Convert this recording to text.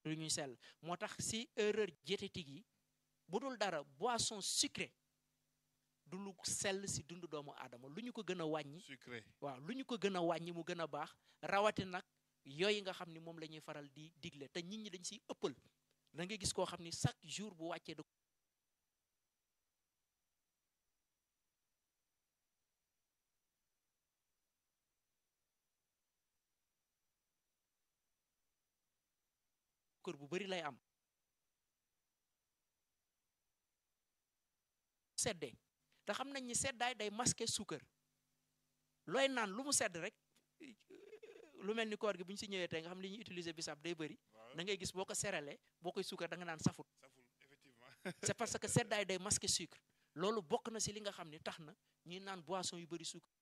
lu ñuy sell moo tax si erreur diététique yi bu dul dara boisson sucrée du lu sell si dundu doomu aadama lu ñu ko gën a wàññi sucré waaw lu ñu ko gën a wàññi mu gën a baax rawati nag yooyu nga xam ni moom la ñuy faral di digle te nit ñi dañ siy ëppal da ngay gis koo xam ni chaque jour bu wàccee da kër bu bari lay am seddee te xam nañ ni seddaay day masquer suukar looy naan lu mu sedd rek lu mel ni koor gi bu ñu si ñëwee tey nga xam li ñuy utiliser bisaab day bëri waaw da ngay gis boo ko seralee boo koy suukar da nga naan safut saful effectivement c'est parce que seddaay day masquer sucre loolu bokk na si li nga xam ni tax na ñuy naan boisson yu bëri sucre